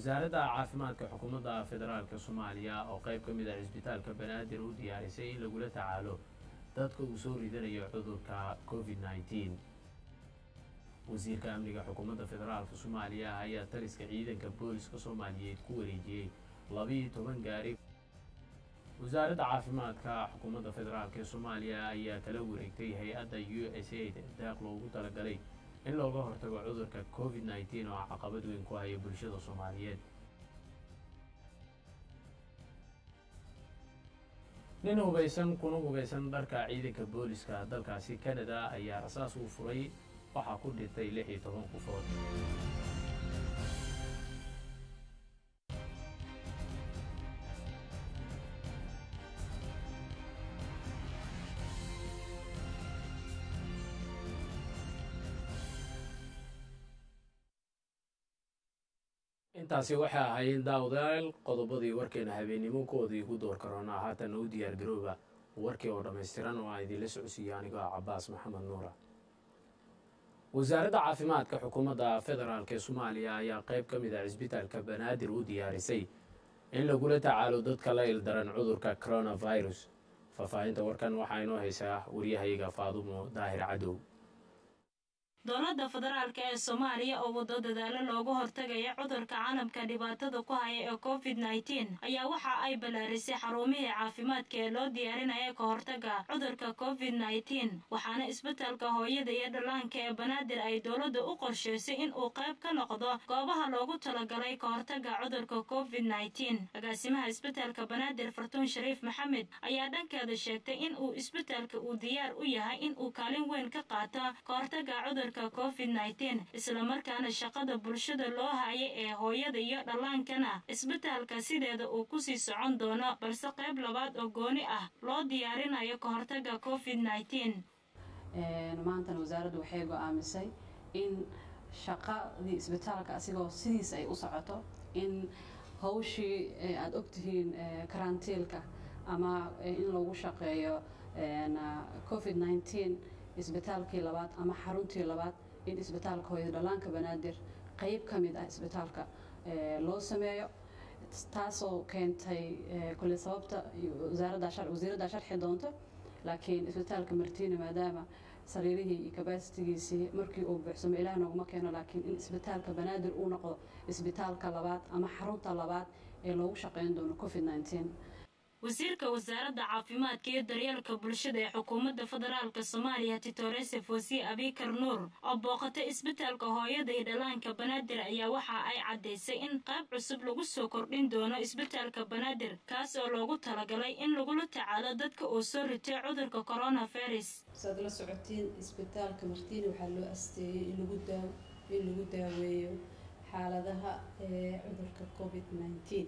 wasaaradda caafimaadka xukuumadda federaalka soomaaliya oo qayb ka mid ah cisbitaalka banaadir u diyaarisay in lagula tacaalo dadka uu soo ridanayo cudurka covid nneteen wasiirka amniga xukuumadda federaalka soomaaliya ayaa taliska ciidanka booliska soomaaliyeed ku wareejiyey labiiyo toban gaari wasaaradda caafimaadka xukuumadda federaalk ee soomaaliya ayaa kala wareegtay hay-adda u s aid daaq loogu talagalay in looga hortago cudurka covid nneteen oo caqabad weyn ku haya bulshada soomaaliyeed nin hubaysan kuna hubaysan dharka ciidanka booliska dalkaasi canada ayaa rasaas uu furay waxaa ku dhintay lix iyo toban qofood intaasi waxay ahayd daawadayaal qodobadii warkeena habeennimo koodii ugu door karoonaa haatan u diyaar garooba warkii oo dhammaystiran oo aan idinla socodsiiyo anigoo ah cabaas maxamed nuura wasaaradda caafimaadka xukuumadda federaalk ee soomaaliya ayaa qayb ka mid ah cisbitaalka banaadir u diyaarisay in lagula tacaalo dadka la ildaran cudurka coronavirus faahfaahinta warkan waxaa inoo haysaa waryahayga faadumo daahir cadow dowladda federaalk ee soomaaliya oo wado dadaalo looga hortagaya cudurka canabka dhibaatada ku haya ee covid nneteen ayaa waxa ay ballaarisay xarumihii caafimaadka ee loo diyaarinaya ka hortaga cudurka covid nneteen waxaana isbitaalka hooyada iyo dhallaanka ee banaadir ay dowladda u qorshaysay in uu qayb ka noqdo goobaha loogu talagalay ka hortaga cudurka covid nneteen agaasimaha isbitaalka banaadir fartuun shariif maxamed ayaa dhankeeda sheegtay in uu isbitaalka uu diyaar u yahay in uu kaalin weyn ka qaato ka hortaga cudurka covid nneteen islamarkaana shaqada bulshada loo hayay ee hooyada iyo dhallaankana isbitaalka sideeda uu kusii socon doono balse qayb labaad oo gooni ah loo diyaarinayo ka hortaga covid nneteen maantana wasaaraddu waxay go-aamisay in shaqadii isbitaalka asigoo sidiis ay u socoto in hawshii aada ogtihiin karantiilka ama in lagu shaqeeyo covid nneteen isbitaalkii labaad ama xaruntii labaad in isbitaalka hooyada dhallaanka banaadir qeyb ka mid ah isbitaalka loo sameeyo taasoo keentay kule sababta wasiiraddaa sharxi doonto laakiin isbitaalka martiina maadaama sariirihii iyo kabasitigiisii markii uu buuxsamo ilaah nooguma keeno laakiin in isbitaalka banaadir uu noqdo isbitaalka labaad ama xarunta labaad ee loogu shaqeyn doono covid nneteen wasiirka wasaaradda caafimaadka iyo daryeelka bulshada ee xukuumadda federaalk soomaaliya titorese fosi abikar nuur oo booqatay isbitaalka hooyada iyo dhallaanka banaadir ayaa waxa ay caddaysay in qayb cusub lagu soo kordhin doono isbitaalka banaadir kaas oo loogu talagalay in lagula tacaalo dadka uu soo ritay cudurka coronavirus saad la socotiin isbitaalka martiina waxaa loo asteeyey in lagu daaweeyo xaaladaha cudurka covid nneteen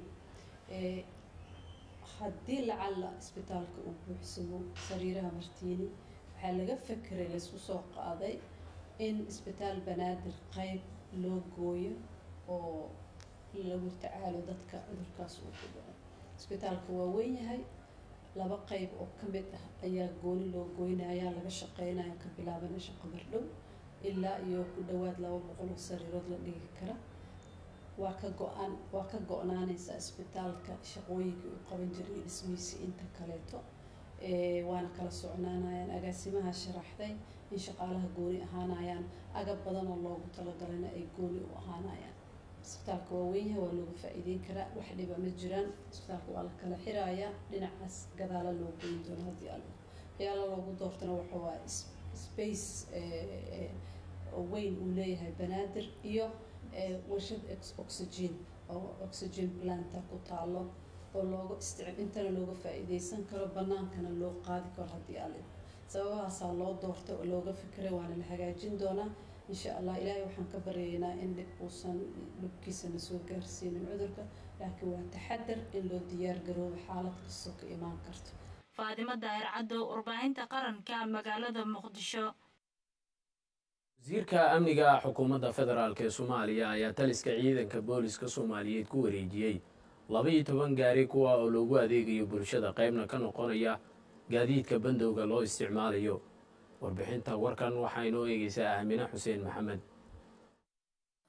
haddii lacalla isbitaalka uu buuxsamo sariiraha martiini waxaa laga fekeray laysku soo qaaday in isbitaal banaadir qeyb loo gooyo oo lagu tacaalo dadka cudurkaas uu ku dhaco isbitaalka waa weyn yahay laba qeyb oo ka mid ah ayaa gooni loo goynaya laga shaqeynaya ka bilaabana shaqo bardhow ilaa iyo ku dhowaad laba boqol oo sariirood la dhigi kara waa ka go-aan waa ka go-naanaysa isbitaalka shaqooyinkii uu qaban jiray dhismihiisii inta kaleeto waana kala socnaanayaan agaasimaha sharaxday in shaqaalaha gooni ahaanayaan agab badan oo loogu talagalana ay gooni u ahaanayaan isbitaalka waa weynyahay waa looga faa-iideyn karaa wax dhiba ma jiraan isbitaalka waa la kala xirayaa dhinacaas gadaala loo goyn doono haddii alla waxyaala loogu doortana waxa waa space weyn uu leeyahay banaadir iyo warshad oxygen oo oxygen planta ku taalo oo looga istic intana looga faa-iideysan karo banaankana loo qaadi karo haddii alle sababahaasaa loo doorta oo looga fikiray waana la hagaajin doonaa insha allah ilaahay waxaan ka baryaynaa in dhib uusan dhibkiisana soo gaarsiinin cudurka laakiin waa taxadar in loo diyaar garoobo xaalad kastoo ka imaan karto faadimo daahir cadow warbaahinta qaranka magaalada muqdisho wasiirka amniga xukuumadda federaalk ee soomaaliya ayaa taliska ciidanka booliska soomaaliyeed ku wareejiyey laba-iyo toban gaari kuwa oo loogu adeegayo bulshada qaybna ka noqonaya gaadiidka bandowga loo isticmaalayo warbixinta warkan waxaa inoo eegeysaa aamine xuseen maxamed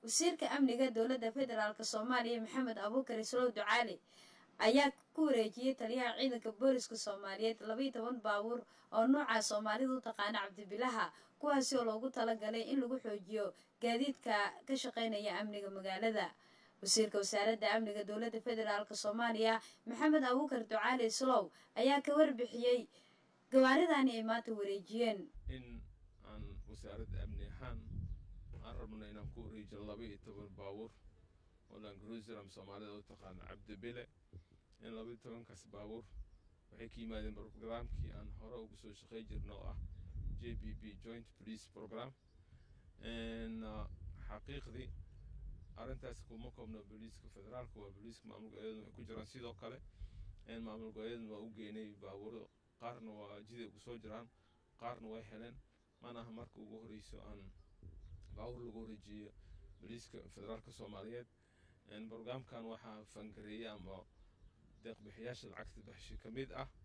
wasiirka amniga dowladda federaalk soomaaliya maxamed abuukar islow ducaali ayaa ku wareejiyey taliyaha ciidanka booliska soomaaliyeed labaiyo toban baabuur oo nooca soomaalida u taqaana cabdibilaha kuwaasi oo loogu talagalay in lagu xoojiyo gaadiidka ka shaqeynaya amniga magaalada wasiirka wasaaradda amniga dowladda federaalk soomaaliya maxamed abuukar ducaali islow ayaa ka warbixiyey gawaaridani ay maanta wareejiyeen in aan wasaaradda amni ahaan aan rabno inaan ku wareejino laba iyo toban baabuur oo langruseram soomaalida u taqaano cabdibile in laba iyo tobankaas baabuur waxay ka yimaadeen programkii aan hore ugu soo shaqey jirno oo ah j b b joint police program xaqiiqdii arrintaas kuma koobno booliiska federaalka waa booliiska maamul goboleedna waxay ku jiraan sidoo kale maamul goboleedna waa u geynay baabuuro qaarna waa jiday ugu soo jiraan qaarna way heleen mana aha marka ugu horeyso aan baabuur lagu wareejiyo booliiska federaalka soomaaliyeed brograamkan waxaa fangareeyay ama deeqbixiyaasha lacagta baxshi ka mid ah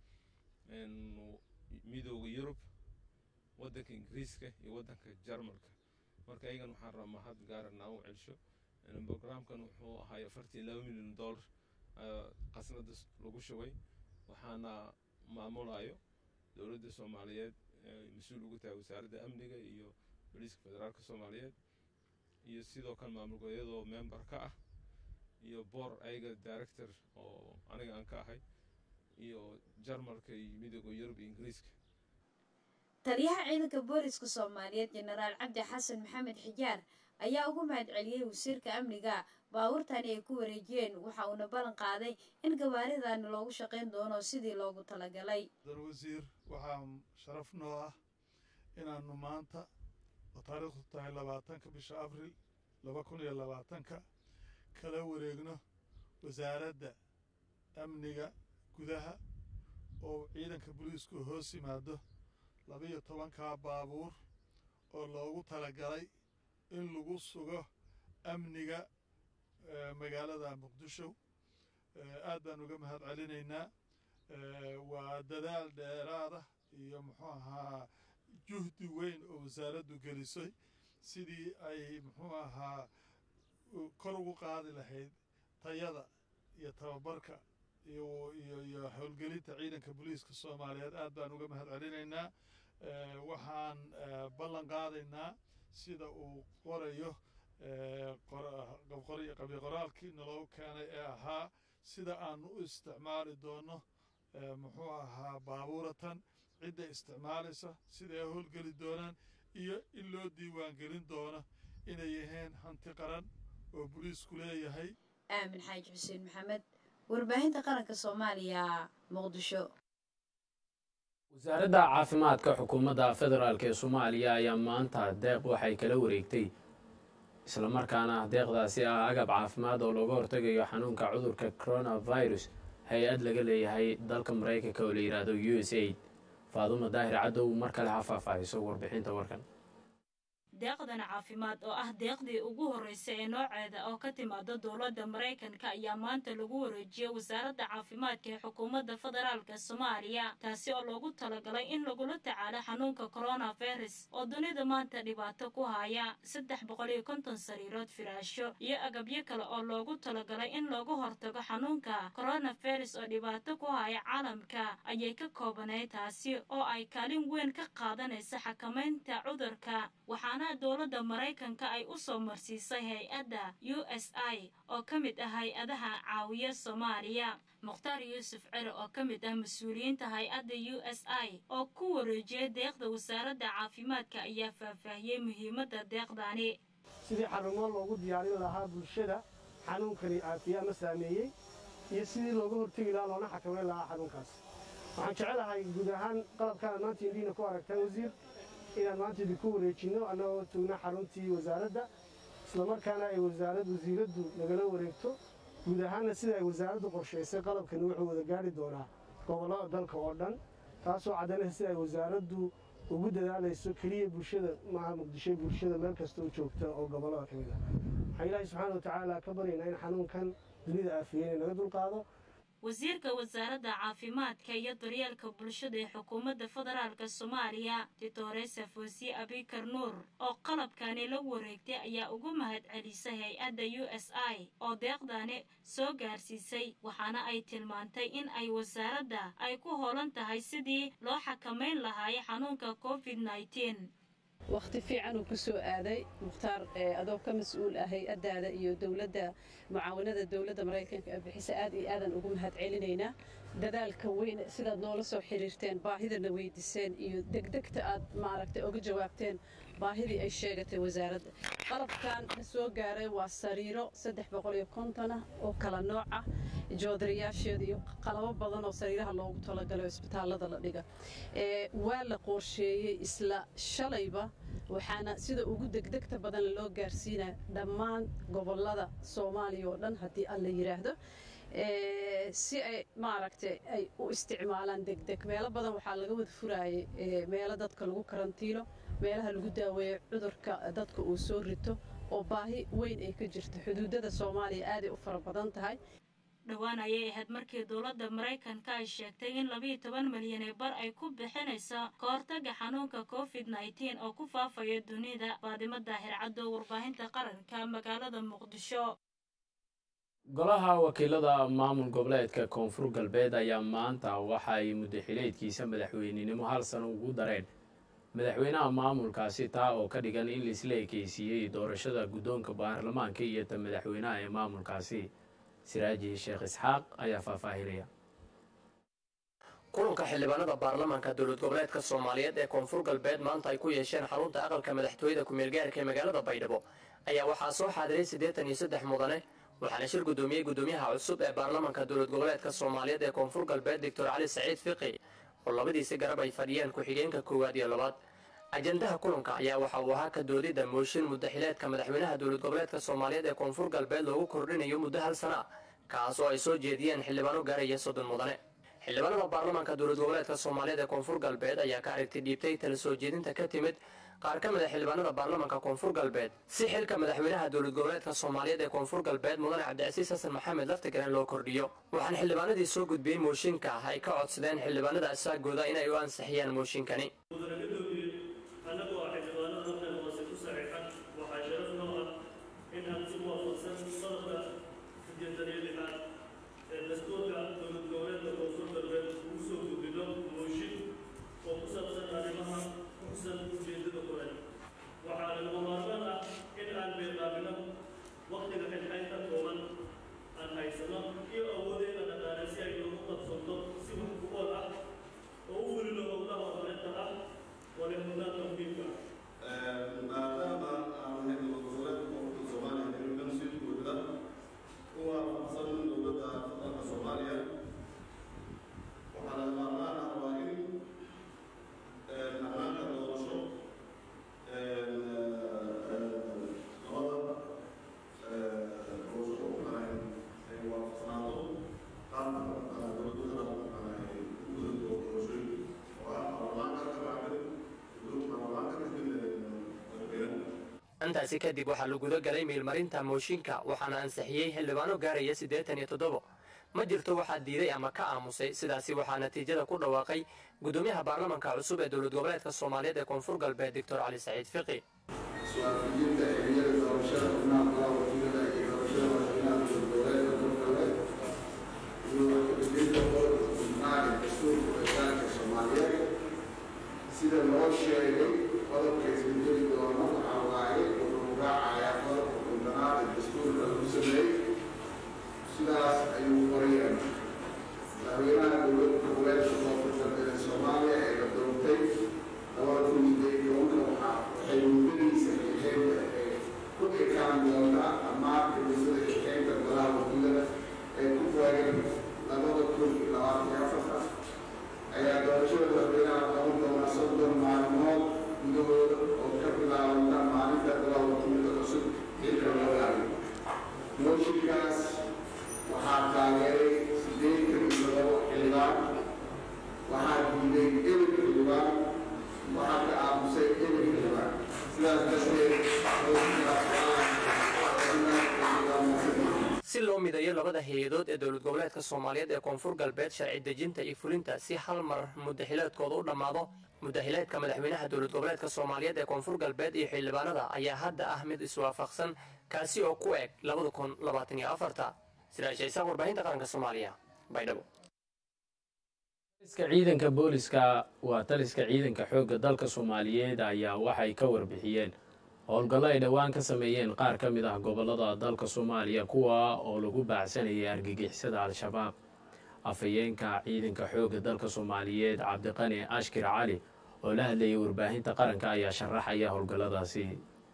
midooda yurub waddanka ingiriiska iyo waddanka jarmalka marka ayagan waxaan rabaa mahad gaarana u celsho brograamkan wuxuu ahay afartii laba milyan dollar qasnada lagu shubay waxaana maamulayo dowladda soomaaliyeed mas-uul ugu tahay wasaaradda amniga iyo booliiska federaalka soomaaliyeed iyo sidoo kale maamul goboleedyadoo member ka ah iyo boor ayaga director oo aniga aan ka ahay iyo jarmalka iyo midooda yurub iyo ingiriiska taliyaha ciidanka booliska soomaaliyeed jenaraal cabdi xasan maxamed xijaar ayaa ugu mahad celiyey wasiirka amniga baabuurtani ay ku wareejiyeen waxa uuna ballan qaaday in gawaaridani loogu shaqayn doono sidii loogu talagalay dar wasiir waxaa sharaf noo ah inaannu maanta oo taariikhdu tahay labaatanka bisha abril laba kun iyo labaatanka kala wareegno wasaaradda amniga gudaha oo ciidanka booliisku hoos yimaado labiyo tobankaa baabuur oo loogu talagalay in lagu sugo amniga magaalada muqdisho aad baan uga mahad celinaynaa waa dadaal dheeraada iyo muxuu ahaa juhdi weyn oo wasaaraddu gelisay sidii ay muxuu ahaa kor ugu qaadi lahayd tayada iyo tababarka iyo iyo iyo howlgelinta ciidanka booliiska soomaaliyeed aad baan uga mahad celinaynaa waxaan ballan qaadaynaa sida uu qorayo qabiqoraalkii naloo keenay ee ahaa sida aanu u isticmaali doono muxuu ahaa baabuuratan cidda isticmaalaysa sida ay howlgeli doonaan iyo in loo diiwaangelin doono inay yaheen hanti qaran oo boliisku leeyahay aamin xaaji xuseen maxamed warbaahinta qaranka soomaaliya muqdisho wasaaradda caafimaadka xukuumadda federaalk ee soomaaliya ayaa maanta deeq waxay kala wareegtay islamarkaana deeqdaasi ah agab caafimaad oo looga hortegayo xanuunka cudurka coronavirus hay-ad laga leeyahay dalka maraykanka oo la yidhaahdo u s aid faadumo daahir cadow mar kale ha faahfaahiso warbixinta warkan deeqdan caafimaad oo ah deeqdii ugu horreysay ee nooceeda oo ka timaada dowladda maraykanka ayaa maanta lagu wareejiyey wasaaradda caafimaadka ee xukuumadda federaalka soomaaliya taasi oo loogu talagalay in lagula tacaalo xanuunka coronavirus oo dunida maanta dhibaato ku haya saddex boqol iyo konton sariirood firaasho iyo agabyo kale oo loogu talagalay in looga hortago xanuunka coronavirus oo dhibaato ku haya caalamka ayay ka koobanayd taasi oo ay kaalin weyn ka qaadanaysa xakamaynta cudurka waxaana dowladda maraykanka ay u soo marsiisay hay-adda u s i oo ka mid ah hay-adaha caawiya soomaaliya mukhtaar yuusuf cere oo ka mid ah mas-uuliyiinta hay-adda u s i oo ku wareejiyay deeqda wasaaradda caafimaadka ayaa faahfaahiyey muhiimadda deeqdani sidii xarumo loogu diyaarin lahaa bulshada xanuunkani aafiye ama saameeyey iyo sidii looga hortegi lahaa loona xakamayn lahaa xanuunkaas waxaan jecelahay guud ahaan qalabkaan maanta indiina ku aragtaan wasiir inaan maanta idinku wareejinno annagoo tugna xaruntii wasaaradda islamarkaana ay wasaarad wasiiraddu nagala wareegto guud ahaanna sida ay wasaaraddu qorshaysay qalabkani wuxuu wada gaari doonaa gobollada dalka oo dhan taasoo caddaynaysa sida ay wasaaraddu ugu dadaalayso keliya bulshada maaha muqdisho bulshada meel kasta u joogta oo gobollada ka mid ah waxaan ilaahay subxaana watacaala ka baryaynaa in xanuunkan dunida aafiyeyna naga dulqaado wasiirka wasaaradda caafimaadka iyo daryeelka bulshada ee xukuumadda federaalk soomaaliya ditore safosi abikar nuur oo qalabkani la wareegtay ayaa ugu mahad celisay hay-adda u s i oo deeqdani soo gaarsiisay waxaana ay tilmaantay in ay wasaaradda ay ku hoolan tahay sidii loo xakamayn lahaay xanuunka covid nneteen waqti fiican uu ku soo aaday mukhtaar adoo ka mas-uul ah hay-addaada iyo dowladda mucaawanada dowladda maraykanka ee bixisa aad iyo aadan ugu mahad celinaynaa dadaalka weyn sidaad noola soo xiriirteen baahidana weydiiseen iyo degdegta aad maaragtay uga jawaabteen baahidii ay sheegatay wasaaradda qalabkan na soo gaaray waa sariiro saddex boqol iyo konton ah oo kala nooc ah joodariyaasheeda iyo qalabo badan oo sariiraha loogu talagalo isbitaallada la dhiga waa la qorsheeyey isla shalayba waxaana sida ugu degdegta badan loo gaarsiinaya dhammaan gobollada soomaaliya oo dhan haddii alla yidhaahdo si ay maaragtay ay u isticmaalaan degdeg meelo badan waxaa laga wada furaayay meelo dadka lagu karantiilo meelaha lagu daaweeyo cudurka dadka uu soo rito oo baahi weyn ay ka jirto xuduudada soomaaliya aaday u fara badan tahay dhowaan ayay ahayd markii dowladda maraykanka ay sheegtay in labiiyo toban milyan ee bar ay ku bixinayso ka hortaga xanuunka covid nneteen oo ku faafaya dunida faadimo daahir caddo warbaahinta qaranka magaalada muqdisho golaha wakiilada maamul goboleedka koonfur galbeed ayaa maanta waxa ay muddaxileedkiisa madaxweynenimo hal sano ugu dareen madaxweynaha maamulkaasi taa oo ka dhigan in laisla ekeysiiyey doorashada guddoonka baarlamaanka iyo ta madaxweynaha ee maamulkaasi siraaji sheekh isxaaq ayaa faahfaahinaya kulanka xildhibaanada baarlamaanka dowlad goboleedka soomaaliyeed ee koonfur galbeed maanta ay ku yeesheen xarunta aqalka madaxtooyada ku-meelgaarka ee magaalada baydhabo ayaa waxaa soo xaadiray siddeetan iyo saddex mudane waxaana shir guddoomiyey guddoomiyaha cusub ee baarlamaanka dowlad goboleedka soomaaliyeed ee koonfur galbeed doctor cali saciid fiqi oo labadiisi garab ay fadhiyeen ku-xigeenka koowaad iyo labaad ajandaha kulanka ayaa waxa uu ahaa ka doodidda mooshin muddaxileedka madaxweynaha dowlad goboleedka soomaaliyeed ee koonfur galbeed loogu kordhinayo muddo hal sana ah kaas oo ay soo jeediyeen xildhibaano gaaraya soddon mudane xildhibaanada baarlamaanka dowlad goboleedka soomaaliyeed ee koonfur galbeed ayaa ka aragti dhiibtay tala soo jeedinta ka timid qaar ka mid a xildhibaanada baarlamaanka koonfur galbeed si xilka madaxweynaha dowlad goboleedka soomaaliyeed ee koonfur galbeed mudane cabdicasiis xasan maxamed laftigaran loo kordhiyo waxaana xildhibaanadii soo gudbiyey mooshinka ah ay ka codsadeen xildhibaanada asaagooda inay u ansixiyaan mooshinkani intaasi kadib waxaa la guda galay meelmarinta mooshinka waxaana ansixiyey xildhibaano gaaraya siddeetan iyo toddobo ma jirto waxaa diiday ama ka aamusay sidaasi waxaa natiijada ku dhawaaqay guddoomiyaha baarlamaanka cusub ee dowlad goboleedka soomaaliyeed ee koonfur galbeed doctor cali saciid fiqi sida loo sheegay qodobka isbedeli doono waxaa waaye wuxuu raacayaa qodobka kundanaad ee dastuurka lagu sameeyey sidaas ayuu qorayaan madaxweynaha dowladda goboleedka koonfur galbeed ee soomaaliya ee la doontay labada kun sideed iyo tobanka waxaa waxay muddadiisa xixeynta ee ku ekaan doontaa dhammaanka muddada xixeynta golaha wakiilada ee ku taagan labada kun iyo labaatan iyo afarta ayaa doorashada madaxweynaha qaban doona soddon maalmood gudahooda oo ka bilaabanta maalinta golaha wakiilada cusub xilka loo hayo mooshinkaas waxaa taageeray sideetan iyo todoba xildhibaan waxaa diiday eber xildhibaan waxaa ka aamusay eber xildhibaan sidaas darteed si loo midayo labada hay-adood ee dowlad goboleedka soomaaliyeed ee koonfur galbeed sharci dejinta iyo fulinta si hal mar mudaxileedkooda u dhammaado mudaxileedka madaxweynaha dowlad goboleedka soomaaliyeed ee koonfur galbeed iyo xildhibaanada ayaa hadda ah mid iswaafaqsan kaasi oo ku eg labada kun labaatan iyo afarta sidaashaysa warbaahinta qaranka soomaaliya baydhabo taliska ciidanka booliska waa taliska ciidanka xoogga dalka soomaaliyeed ayaa waxay ka warbixiyeen howlgallo ay dhowaan ka sameeyeen qaar ka mid ah gobollada dalka soomaaliya kuwa oo lagu baacsanayay argagixisada al-shabaab afhayeenka ciidanka xoogga dalka soomaaliyeed cabdiqani ashkir cali oo la hadlayay warbaahinta qaranka ayaa sharaxaya howlgalladaasi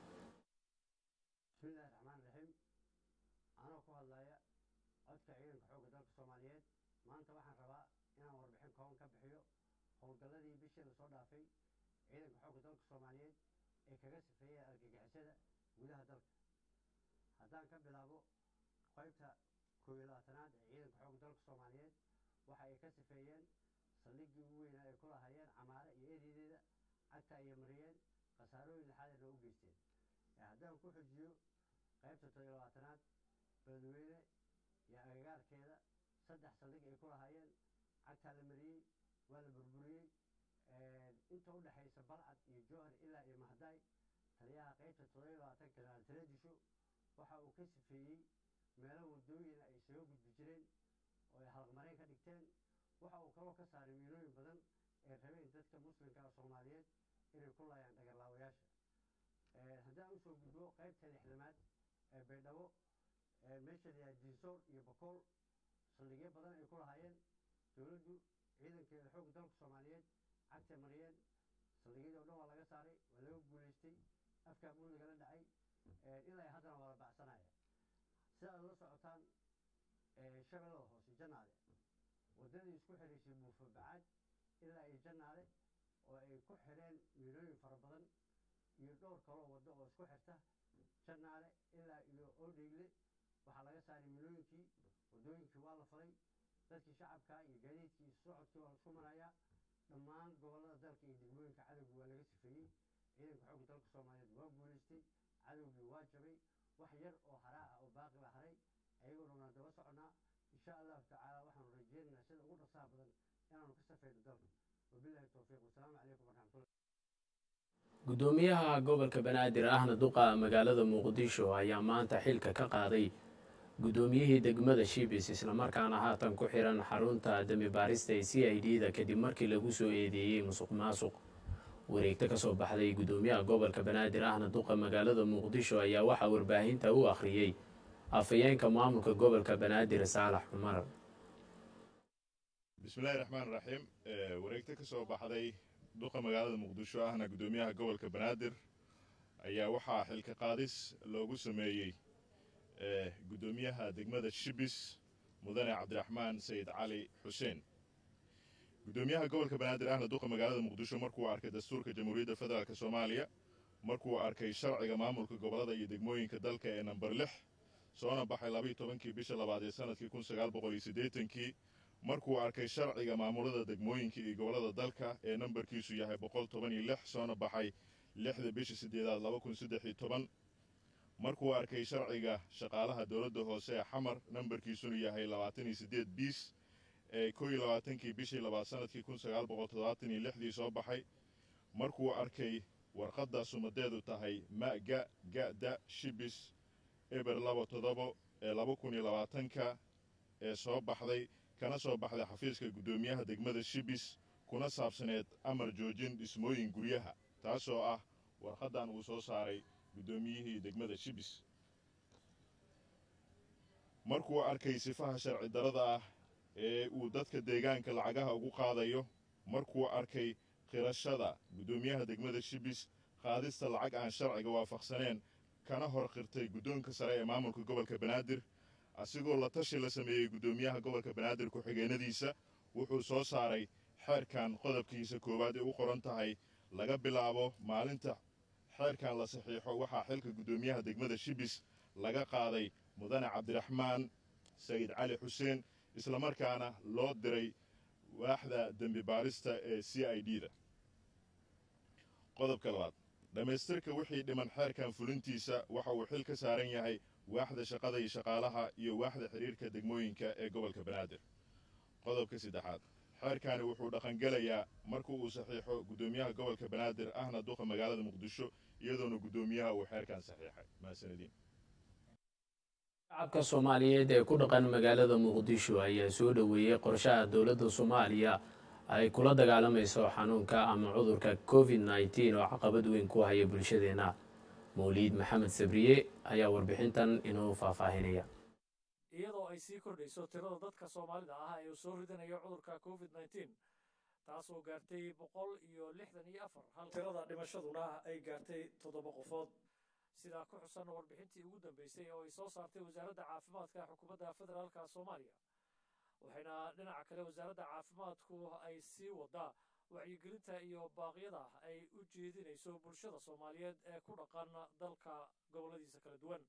bismillahi raxmaan raxiim anoo ku hadlaya codka ciidanka xoogga dalka soomaaliyeed maanta waxaan rabaa inaan warbixin kooban ka bixiyo howlgalladii bishii lasoo dhaafay ciidanka xoogga dalka soomaaliyeed ee kaga sifeeyay argagixisada gudaha dalka haddaan ka bilaabo qaybta koob iyo labaatanaad ee ciidanka xoogga dalka soomaaliyeed waxa ay ka sifeeyeen saldhiggii ugu weynaa ay ku lahaayeen camaare iyo eedeedeeda cagta ayay mariyeen khasaarooyin lixaad ay noogu geysteen haddaan ku xujiyo qaybta todobiyo labaatanaad beledweyne iyo agagaarkeeda saddex saldhig ay ku lahaayeen cagtaa la mariyey waa la burburiyey inta u dhexaysa balcad iyo jowhar ilaa iyo mahdaay taliyaha qaybta todobiyo labaatan kanaal tareedisho waxa uu ka sifeeyey meelo wadooyina ay isaga gudbi jireen oo ay halaqmareen ka dhigteen waxa uu kaloo ka saaray miilooyin badan ee rabeen dadka muslimka ah soomaaliyeed inay ku laayaan dhagarlaawayaasha haddaan usoo gudbo qaybta lixdamaad ee baydhabo meesha layaha diinsoor iyo bakool saldhigyo badan ay ku lahaayeen dowladdu ciidankeeda xoogga dalka soomaaliyeed cagtay mariyeen saldhigyadii o dhan waa laga saaray waa laga guulaystay afkaa buul lagala dhacay ilaa haddana waa la bacsanaya sida aad la socotaan shabeellada hoose jannaale waddadii isku xidhaysay buufo bacaad ilaa iyo jannaale oo ay ku xidheen miilooyin fara badan iyo dhowr kaloo waddo oo isku xirta jannaale ilaa iyo oodheegle waxaa laga saaray milooyinkii waddooyinkii waa la falay dadkii shacabka iyo gaadiidkii socodkii waa laisku marayaa dhammaan gobollada dalka iyo degmooyinka cadowga waa laga sifeeyey ciidanka xoogga dalka soomaaliyeed waa guulaystay cadowgii waa jabay wax yar oo haraa ah oo baaqi la haray ayagoona waan daba soconnaa insha allahu tacaala waxaanu rajeynaynaa sida ugu dhasaha badan inaanu ka safayno dalka wabillahi towfiiq wasalaamu calaykum waraxmatullah guddoomiyaha gobolka banaadir ahna duqa magaalada muqdisho ayaa maanta xilka ka qaaday guddoomiyihii degmada shibis islamarkaana haatan ku xiran xarunta demi baarista ee c i d da kadib markii lagu soo eedeeyey musuq maasuq wareegto kasoo baxday guddoomiyaha gobolka banaadir ahna duqa magaalada muqdisho ayaa waxaa warbaahinta u akhriyey afhayeenka maamulka gobolka banaadir saalax cumar bismillahi raxmaan raxiim wareegto ka soo baxday duqa magaalada muqdisho ahna guddoomiyaha gobolka banaadir ayaa waxaa xilka qaadis loogu sameeyey guddoomiyaha degmada shibis mudane cabdiraxmaan sayid cali xuseen guddoomiyaha gobolka banaadir ahna duqa magaalada muqdisho markuu arkay dastuurka jamhuuriyadda federaalk soomaaliya markuu arkay sharciga maamulka gobollada iyo degmooyinka dalka ee namber lix soona baxay labaiyo tobankii bisha labaad ee sanadkii kun sagaal boqol iyo siddeetankii markuu arkay sharciga maamulada degmooyinka iyo gobollada dalka ee nambarkiisu yahay boqol toban iyo lix soona baxay lixda bisha siddeedaad laba kun saddex iyo toban markuu arkay sharciga shaqaalaha dowladda hoose ee xamar nambarkiisuna yahay labaatan iyo siddeed biis ee koo iyo labaatankii bishii labaad sanadkii kun sagaal boqol toddobaatan iyo lixdii soo baxay markuu arkay warqadda sumadeedu tahay ma-ga ga-da shibis eber laba toddobo ee laba kun iyo labaatanka ee soo baxday kana soo baxday xafiiska guddoomiyaha degmada shibis kuna saabsaneed amar joojin dhismooyin guryaha taasoo ah warqaddan uu soo saaray guddoomiyihii degmada shibis markuu arkay sifaha sharci darada ah ee uu dadka deegaanka lacagaha ugu qaadayo markuu arkay qirashada guddoomiyaha degmada shibis qaadista lacag aan sharciga waafaqsaneen kana hor qirtay guddoonka sare ee maamulka gobolka banaadir asigoo la tashi la sameeyey guddoomiyaha gobolka banaadir ku-xigeenadiisa wuxuu soo saaray xeerkan qodobkiisa koowaad ee u qoran tahay laga bilaabo maalinta xeerkan la saxiixo waxaa xilka guddoomiyaha degmada shibis laga qaaday mudane cabdiraxmaan sayid cali xuseen islamarkaana loo diray waaxda dembi baarista ee c i d da qodobka labaad dhammaystirka wixii dhiman xeerkan fulintiisa waxa uu xil ka saaran yahay waaxda shaqada iyo shaqaalaha iyo waaxda xiriirka degmooyinka ee gobolka banaadir qodobka saddexaad xeerkani wuxuu dhaqangelayaa marka uu saxiixo guddoomiyaha gobolka banaadir ahna duqa magaalada muqdisho iyadoona guddoomiyaha uu xeerkan saxiixay mahadsanediin shacabka soomaaliyeed ee ku dhaqan magaalada muqdisho ayaa soo dhoweeyey qorshaha dowladda soomaaliya ay kula dagaalamayso xanuunka ama cudurka covid nneteen oo caqabad weyn ku haya bulshadeenna mawliid maxamed sabriye ayaa warbixintan inoo faahfaahinaya iyadoo ay sii kordhayso tirada dadka soomaalida ah ee soo ridanayo cudurka covid nneteen taasoo gaartay boqol iyo lixdan iyo afar hal tirada dhimashaduna ay gaartay toddoba qofood sidaa ku xusan warbixintii ugu dambeysay oo ay soo saartay wasaaradda caafimaadka xukuumadda federaalka soomaaliya waxayna dhinaca kale wasaaradda caafimaadku ay sii wadaa wacyigelinta iyo baaqyada ay u jeedinayso bulshada soomaaliyeed ee ku dhaqan dalka gobolladiisa kala duwan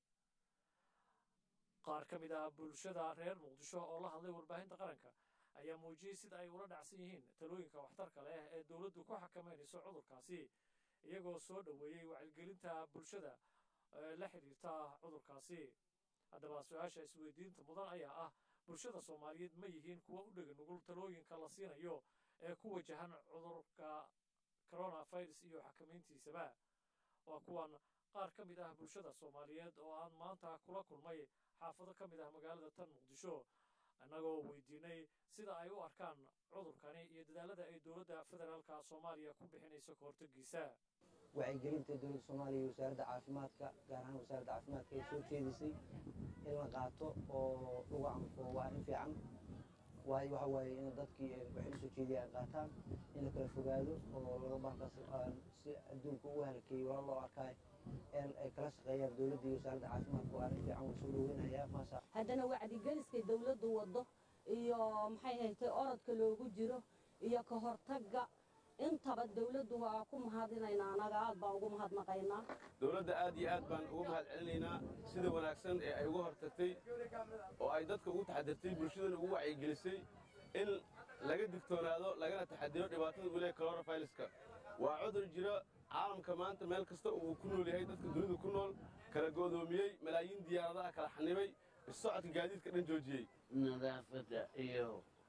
qaar ka mid ah bulshada reer muqdisho oo la hadlay warbaahinta qaranka ayaa muujiyey sida ay ula dhacsan yihiin talooyinka waxtarka leh ee dowladdu ku xakamaynayso cudurkaasi iyagoo soo dhoweeyey wacyigelinta bulshada la xidhiirta cudurkaasi haddaba su-aasha isweydiinta mudan ayaa ah bulshada soomaaliyeed ma yihiin kuwa u dhega nugul talooyinka la siinayo ee ku wajahan cudurka coronavirus iyo xakamayntiisaba waa kuwan qaar ka mid ah bulshada soomaaliyeed oo aan maanta kula kulmay xaafado ka mid ah magaalada tan muqdisho annagoo weydiinay sida ay u arkaan cudurkani iyo dadaalada ay dowladda federaalka soomaaliya ku bixinayso ka hortagiisa wacyigelinta dowladda soomaaliya iyo wasaaradda caafimaadka gaar ahaan wasaaradda caafimaadka ay soo jeedisay in la qaato oo lagu anfo waa arrin fiican waayo waxa waaye in dadkii waxay usoo jeediya ay qaataan in la kala fogaado oo laga baankaas si adduunka ugu halkeeyo waa loo arkaay in ay kala shaqeeyaan dowladda iyo wasaaradda caafimaadka waa arrin fiican waa soo dhoweynayaa maasa haddana wacdigeliskay dowladdu waddo iyo maxay haytay orodka loogu jiro iyo ka hortagga intaba dowladdu waa ku mahadinaynaa anaga aad baan ugu mahadnaqaynaa dowladda aad iyo aad baan ugu mahad celinaynaa sida wanaagsan ee ay uga hortagtay oo ay dadka ugu taxadirtay bulshadana ugu wacyigelisay in laga digtoonaado lagana taxadiro dhibaatada uu leeyahay coronaviruska waa cudur jiro caalamka maanta meel kasta uu ku nool yahay dadka dunida ku nool kala go'doomiyey malaayiin diyaaradaha kala xanibay socodka gaadiidka dhan joojiyey nadaafadda iyo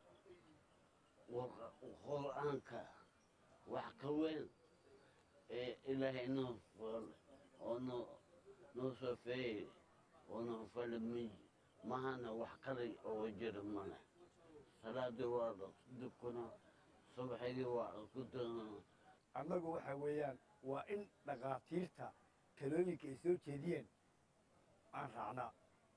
qur-aanka wax ka weyn ee ilaahay noo fool oo noo noo sofeeyey oo noo falamay mahana wax qalay oo jira male salaadii waa dukuna subaxigii waa ku doona annagu waxa weeyaan waa in dhakhaatiirta talooyinka ay soo jeediyeen aan raacnaa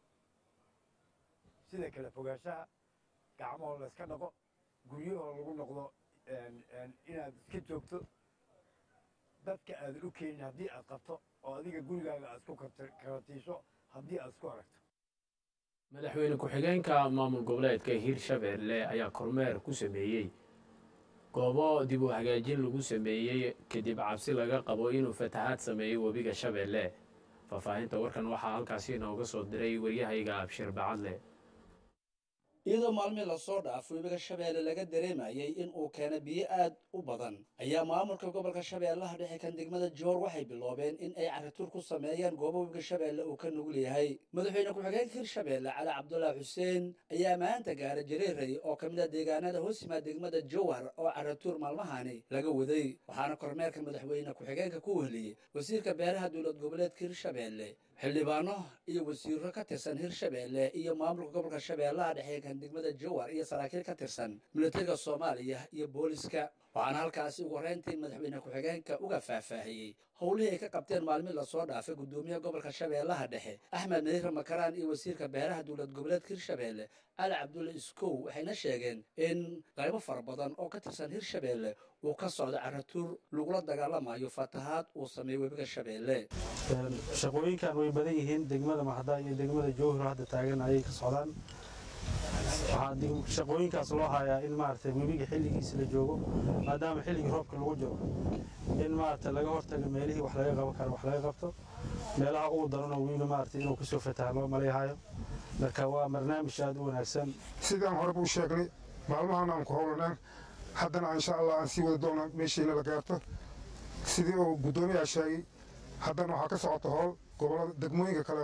sida kale fogaanshaha gacmahoo la iska dhaqo guryahoo lagu noqdo inaad iska joogto dadka aadan u keenin haddii aad qabto oo adiga gurigaaga aad isku karatiisho haddii aad isku aragto madaxweyne ku-xigeenka maamul goboleedka hirshabeelle ayaa kormeer ku sameeyey goobo dib u hagaajin lagu sameeyey kadib cabsi laga qabo inuu fatahaad sameeyo webiga shabeelle faahfaahinta warkan waxaa halkaasi inooga soo diray waryahayga abshir bacadle iyadoo maalmii lasoo dhaafo webiga shabeelle laga dareemayay in uu keena biyo aad u badan ayaa maamulka gobolka shabeellaha dhexe kan degmada joor waxay biloobeen in ay carituur ku sameeyaan goobo webiga shabeelle uu ka nugul yahay madaxweyne ku-xigeenka hirshabeelle cali cabdulaahi xuseen ayaa maanta gaara jareeray oo ka mid ah deegaanada hoos yimaad degmada jowhar oo carituur maalmahani laga waday waxaana kormeerka madaxweyne ku-xigeenka ku wehliyey wasiirka beeraha dowlad goboleedka hirshabeelle xildhibaano iyo wasiiro ka tirsan hirshabeelle iyo maamulka gobolka shabeellaha dhexe kan degmada jowhar iyo saraakiil ka tirsan militariga soomaaliya iyo booliska waxaana halkaasi ugu horreyntii madaxweyne ku-xigeenka uga faahfaahiyey howlihii ay ka qabteen maalmii lasoo dhaafay guddoomiyaha gobolka shabeellaha dhexe axmed madiire makaraan iyo wasiirka beeraha dowlad goboleedka hirshabeelle cali cabdulle iskow waxayna sheegeen in qaybo fara badan oo ka tirsan hirshabeelle uu ka socdo caratuur lagula dagaalamayo fatahaad uu sameeyey webiga shabeelle shaqooyinkan way badan yihiin degmada maxda iyo degmada jowhar hadda taagan ayay ka socdaan waxaa shaqooyinkaas loo hayaa in maaragtay webiga xilligiisa la joogo maadaama xilligii roobka lagu jiro in maaragtay laga hortago meelihii wax laga qaban karo wax laga qabto meelaha ugu darano webiga maaragtay inuu kasoo fataha loo malayhayo marka waa barnaamij aad u wanaagsan sidaan horeba u sheegnay maalmahan aan ku howlanaan haddana insha allah aan sii wada doona meeshiina la gaarto sidii uu guddoomiyaha sheegay haddana waxaa ka socota howl gobollada degmooyinka kaleento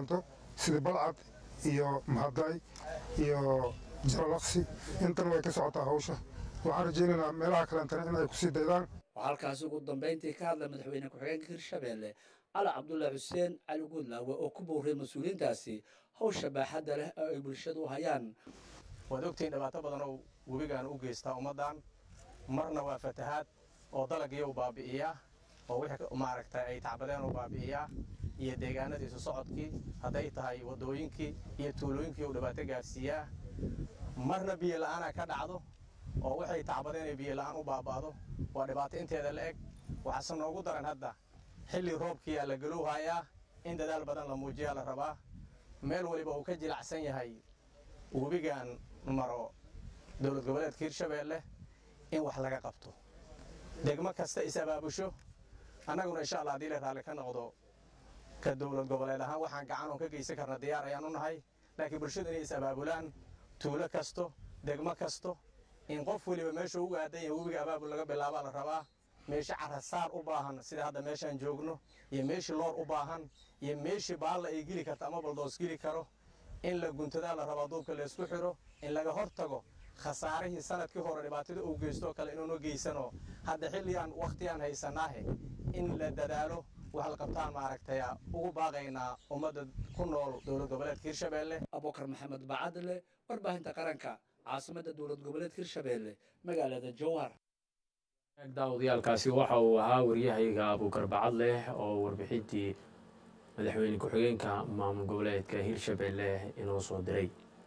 sida balcad iyo mahaday iyo jalalaqsi intana way ka socotaa hawsha waxaan rajaynaynaa meelaha kalentana in ay kusii daydaan waxaa halkaasi ugu dambayntii ka hadlay madaxweyne ku-xigeenka hirshabelle cali cabdullaahi xuseen cali guudlaawe oo ku bowray mas-uuliyiintaasi hawsha baaxadda leh oo ay bulshadu hayaan waad ogtihiin dhibaato badan oo webigaan u geystaa ummaddan marna waa fatahaad oo dalagii u baabi'iyaa oo wixii maaragtay ay tacbadeen u baabi'iyaa iyo deegaanadii isu socodkii hadday tahay waddooyinkii iyo tuulooyinkii uu dhibaato gaarsiiyaa marna biyo la'aana ka dhacdo oo waxay tacbadeen ay biyo la'aan u baaba'do waa dhibaato inteeda la eg waxaase noogu daran hadda xilli roobkiiyaa la galowhayaa in dadaal badan la muujiyaa la rabaa meel waliba uu ka jilacsan yahay webigan maro dowlad goboleedka hirshabeelle in wax laga qabto degmo kasta is abaabusho annaguna insha allah haddii la raalli ka noqdo ka dowlad goboleed ahaan waxaan gacan oon ka geysan karna diyaar ayaan u nahay laakiin bulshadu inay is abaabulaan tuulo kasto degmo kasto in qof weliba meeshuu ugu aadan yahay webiga abaabul laga bilaabaa la rabaa meesha carasaar u baahan sida hadda meeshaan joogno iyo meeshii loor u baahan iyo meeshii baalla ay geli karta ama baldoos geli karo in la guntadaa la rabaa duubka laysku xiro in laga hor tago khasaarihii sanadkii hore dhibaatada uu geystoo kale inuuna geysano hadda xilligaan wakhtigaan haysanaahe in la dadaalo wax la qabtaan maaragtay ugu baaqaynaa ummadda ku nool dowlad goboleedka hirshabeelle abukar maxamed bacadle warbaahinta qaranka caasimadda dowlad goboleedka hirshabeelle magaalada jowhar daawadayaaalkaasi waxa uu ahaa waryahayga abuukar bacadleh oo warbixintii madaxweyne ku-xigeenka maamul goboleedka hirshabeelle inoo soo diray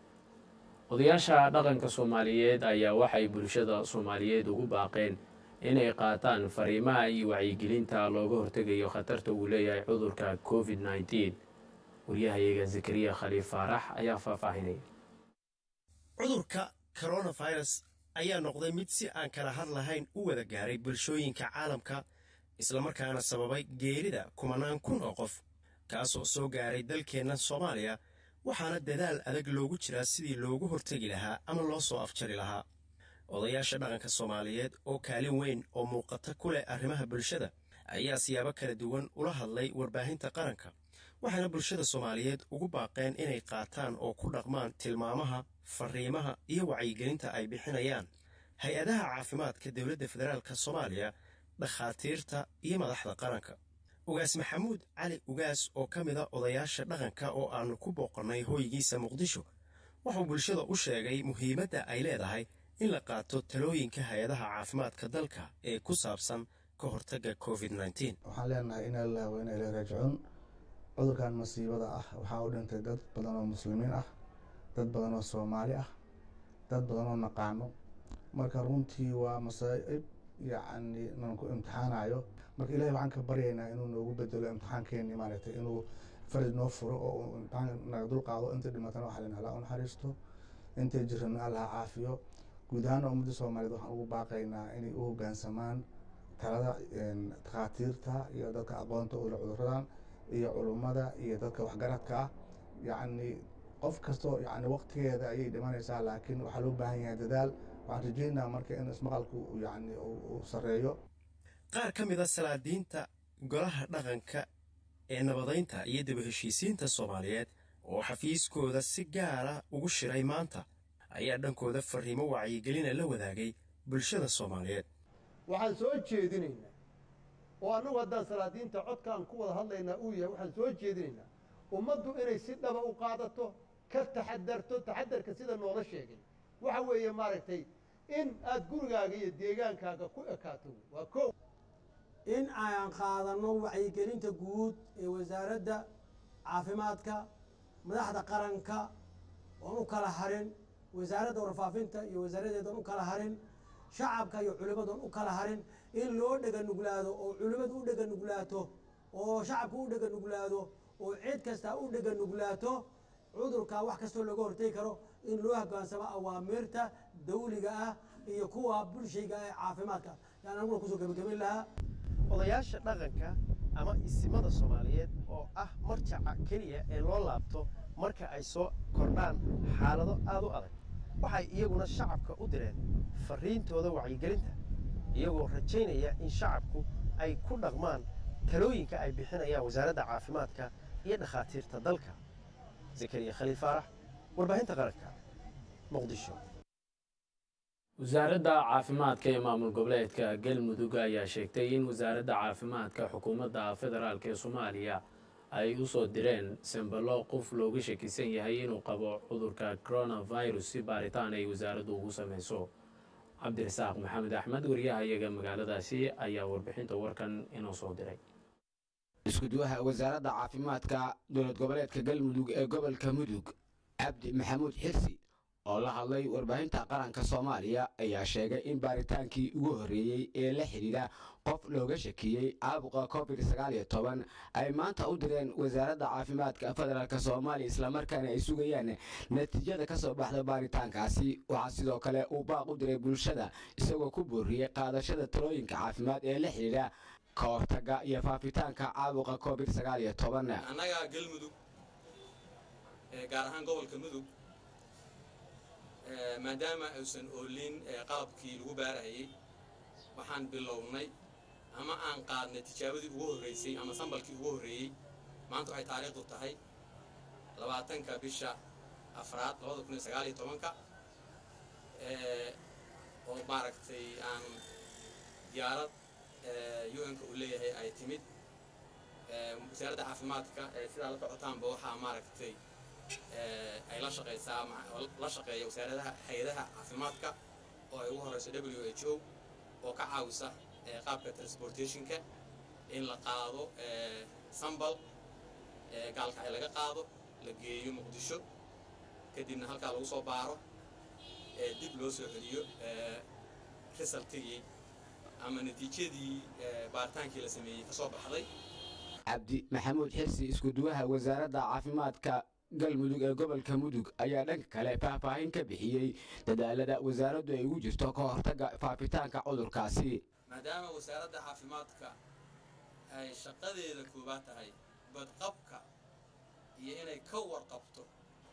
odayaasha dhaqanka soomaaliyeed ayaa waxay bulshada soomaaliyeed ugu baaqeen inay qaataan fariimaha iyo wacyigelinta looga hortegayo khatarta uu leeyahay cudurka covid nneteen waryahayaga zakariya khaliif faarax ayaa faahfaahinaya cudurka coronavirus ayaa noqday mid si aan kala had lahayn u wada gaaray bulshooyinka caalamka islamarkaana sababay geerida kumanaan kun oo qof kaasoo soo gaaray dalkeenna soomaaliya waxaana dadaal adag loogu jiraa sidii loogu hortegi lahaa ama loo soo afjari lahaa odayaasha dhaqanka soomaaliyeed oo kaalin weyn oo muuqata ku leh arrimaha bulshada ayaa siyaabo kala duwan ula hadlay warbaahinta qaranka waxaana bulshada soomaaliyeed ugu baaqeen inay qaataan oo ku dhaqmaan tilmaamaha fariimaha iyo wacyigelinta ay bixinayaan hay-adaha caafimaadka dowladda federaalka soomaaliya dhakhaatiirta iyo madaxda qaranka ugaas maxamuud cali ugaas oo ka mida odayaasha dhaqanka oo aannu ku booqannay hoygiisa muqdisho wuxuu bulshada u sheegay muhiimadda ay leedahay in la qaato talooyinka hay-adaha caafimaadka dalka ee ku saabsan ka hortagga covid waxaan leenahay in allah wa ina ilay raajicuun cudurkan masiibada ah waxaa u dhintay dad badan oo muslimiin ah dad badan oo soomaali ah dad badan oo naqaano marka runtii waa masaa'ib yacni nan ku imtixaanayo marka ilahay waxaan ka baryaynaa inuu noogu bedelo imtixaankeeni maaragtay inuu faraj noo furo oo imtixaan naga dul qaado intay dhimatana waxaa leen allah u naxariisto intay jirana allah caafiyo guud ahaan ummadda soomaaliyeed waxaan ugu baaqaynaa inay u hoggaansamaan talada takhaatiirta iyo dadka aqoonta ula cuduradan iyo culummada iyo dadka waxgaradka ah yacni qof kastoo yani waqtigeeda ayay dhimanaysaa laakiin waxaa loo baahan yahay dadaal waxaan rajeynaa marka in ismaqalku yani uu sarreeyo qaar ka mida salaadiinta golaha dhaqanka ee nabadaynta iyo daba heshiisiinta soomaaliyeed oo xafiiskooda si gaara ugu shiray maanta ayaa dhankooda fariimo wacyigelina la wadaagay bulshada soomaaliyeed waxaan soo jeedinaynaa oo annagu haddaan salaadiinta codkaan ku wada hadlaynaa uu yahay waxaan soo jeedinaynaa ummaddu inay si dhaba u qaadato ka taxadarto taxadarka sida noola sheegay waxa weeye maaragtay in aad gurigaaga iyo deegaankaaga ku ekaato waa kow in aan qaadanno wacyigelinta guud ee wasaaradda caafimaadka madaxda qaranka oon u kala harin wasaaradda warfaafinta iyo wasaaradeedan u kala harin shacabka iyo culimmadoon u kala harin in loo dhega nuglaado oo culimmadu u dhega nuglaato oo shacabku u dhega nuglaado oo cid kasta u dhega nuglaato cudurka wax kastoo looga hortegi karo in loo hoggaansamo awaamirta dawliga ah iyo kuwa bulshayga ee caafimaadka yaan aniguna kusoo gebagabayn lahaa odayaasha dhaqanka ama isimada soomaaliyeed oo ah marjaca keliya ee loo laabto marka ay soo kordhaan xaalado aad u adag waxay iyaguna shacabka u direen fariintooda wacyigelinta iyagoo rajaynaya in shacabku ay ku dhaqmaan talooyinka ay bixinayaan wasaaradda caafimaadka iyo dhakhaatiirta dalka zakariya khaliil faarax warbaahinta qaranka muqdisho wasaaradda caafimaadka ee maamul goboleedka galmudug ayaa sheegtay in wasaaradda caafimaadka xukuumadda federaalk ee soomaaliya ay u soo direen sembalo qof looga shakisan yahay inuu qabo cudurka coronavirus si baaritaan ay wasaaraddu ugu sameyso cabdirasaaq maxamed axmed wariyaha iyaga magaaladaasi ayaa warbixinta warkan inoo soo diray iskuduwaha wasaaradda caafimaadka dowlad goboleedka galmudug ee gobolka mudug cabdi maxamuud xirsi oo la hadlay warbaahinta qaranka soomaaliya ayaa sheegay in baaritaankii ugu horreeyey ee la xidhiidha qof looga shakiyey caabuqa covid sagaal iyo toban ay maanta u direen wasaaradda caafimaadka federaalk soomaaliya islamarkaana ay sugayaan natiijada ka soo baxda baaritaankaasi waxaa sidoo kale uu baaq u diray bulshada isagoo ku booriyey qaadashada talooyinka caafimaad ee la xidhiidha ka hortaga iyo faafitaanka caabuqa covid sagaal iyo toban annaga galmudug gaar ahaan gobolka mudug maadaama aysan oolin qalabkii lagu baarahayey waxaan bilownay ama aan qaadnay tijaabadii ugu horreysay ama sambalkii ugu horreeyey maanta waxay taariikhdu tahay labaatanka bisha afraad labada kun iyo sagaal iyo tobanka oo maaragtay aan diyaarad u-n-ka uu leeyahay ay timid wasaaradda caafimaadka sidaa la socotaanba waxaa maaragtay ay la shaqaysaa la shaqeeya wasaaradaha hay-adaha caafimaadka oo ay ugu horeyso w h o oo ka caawisa qaabka transportationka in la qaado sambal gaalka ay laga qaado la geeyo muqdisho kadibna halkaa lagu soo baaro dib loo soo celiyo resultigii ama natiijadii baaritaankii la sameeyey ka soo baxday cabdi maxamuud xirsi iskuduwaha wasaaradda caafimaadka galmudug ee gobolka mudug ayaa dhanka kale faahfaahin ka bixiyey dadaalada wasaaraddu ay ugu jirto ka hortagga faafitaanka cudurkaasi maadaama wasaaradda caafimaadka ay shaqadeeda koobaad tahay badqabka iyo inay ka warqabto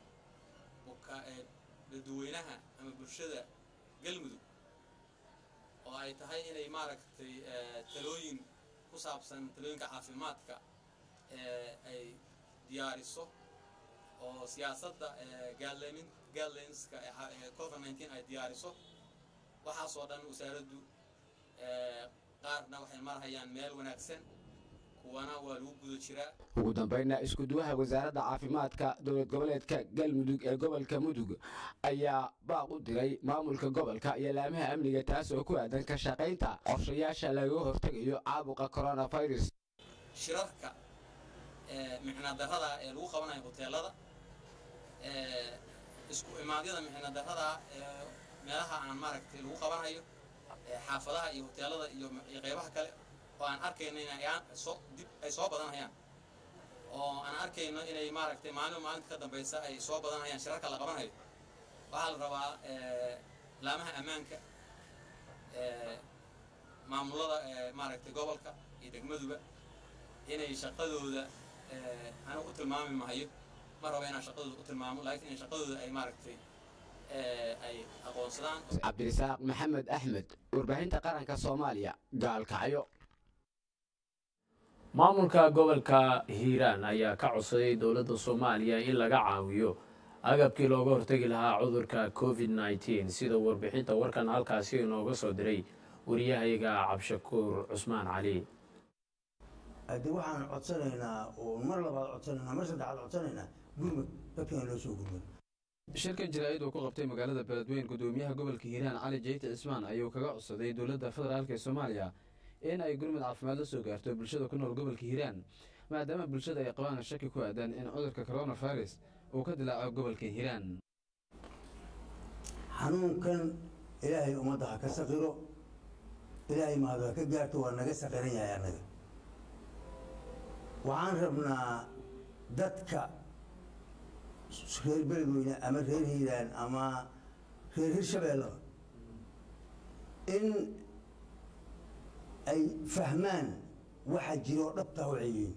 dadweynaha ama bulshada galmudug oo ay tahay inay maaragtay talooyin ku saabsan talooyinka caafimaadka ay diyaariso oo siyaasadda guidelinska covid nineteen ay diyaariso waxaasoo dhan wasaaraddu qaarna waxay marhayaan meel wanaagsan kuwana waa lagu guda jiraa ugu dambayna iskuduwaha wasaaradda caafimaadka dowlad goboleedka galmudug ee gobolka mudug ayaa baaq u diray maamulka gobolka iyo laamaha amniga taas oo ku aadan ka shaqaynta qorshayaasha lagaga hortegayo caabuqa coronavirus shirarka micnadarrada ee lagu qabanayo hoteelada isku imaadyada micnadarrada meelaha aan maaragtay lagu qabanayo xaafadaha iyo hoteelada iyo qeybaha kale oo aan arkayno inay soo dib ay soo badanayaan oo aan arkayno inay maaragtay maalin maalinta ka dambaysa ay soo badanayaan shirarka la qabanayo waxaa la rabaa laamaha ammaanka maamulada maaragtay gobolka iyo degmaduba inay shaqadooda anigu u tilmaami mahayo ma rabo inaan shaqadooda u tilmaamo laakiin in shaqadooda ay maaragtay ay aqoonsadaan cabdirasaaq maxamed axmed warbaahinta qaranka soomaaliya gaalkacyo maamulka gobolka hiiraan ayaa ka codsaday dowladda soomaaliya in laga caawiyo agabkii looga hortegi lahaa cudurka covid nneteen sida warbixinta warkan halkaasi inooga soo diray wariyahayaga cabshakuur cusmaan cali haddii waxaan codsanaynaa oo mar labaad codsanaynaa mar saddexaad codsanaynaa gurmud dadkan loo soo gurmud shirkan jaraa'id uu ku qabtay magaalada beledweyn gudoomiyaha gobolka hiiraan cali jeyte cismaan ayuu kaga codsaday dowladda federaalk ee soomaaliya in ay gurmud caafimaad la soo gaarto bulshada ku nool gobolka hiiraan maadaama bulshada ay qabaan shaki ku aadan in cudurka coronavirus uu ka dilaaco gobolka hiiraan xanuunkan ilaahay ummadda ha ka saqiro ilaahay mahadu ha ka gaarto waa naga saqiran yahay annaga waxaan rabnaa dadka reer beledweyne ama reer hiiraan ama reer hirshabeellaba in ay fahmaan waxa jira oo dhabtaa waxay yihiin